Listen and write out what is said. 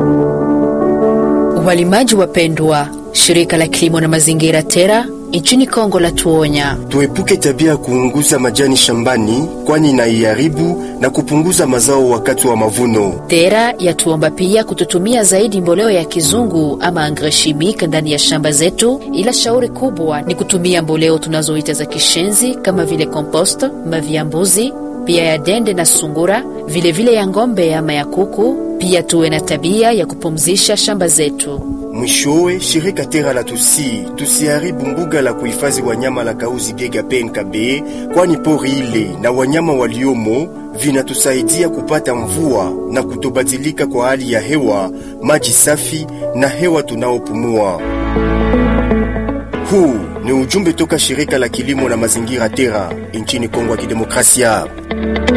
Walimaji wapendwa, shirika la kilimo na mazingira TERA nchini Kongo la tuonya tuepuke tabia ya kuunguza majani shambani, kwani inaiharibu na kupunguza mazao wakati wa mavuno. TERA yatuomba pia kututumia zaidi mboleo ya kizungu ama engrais chimique ndani ya shamba zetu, ila shauri kubwa ni kutumia mboleo tunazoita za kishenzi kama vile compost, mavi ya mbuzi, pia ya dende na sungura, vilevile vile ya ng'ombe ama ya kuku. Pia tuwe na tabia ya kupumzisha shamba zetu. Mwishowe, shirika Tera la tusi tusiharibu mbuga la kuhifadhi wanyama la Kauzi Gega PNKB, kwani pori ile na wanyama waliomo vinatusaidia kupata mvua na kutobadilika kwa hali ya hewa, maji safi na hewa tunaopumua. Huu ni ujumbe toka shirika la kilimo na mazingira Tera nchini Kongo ya Kidemokrasia.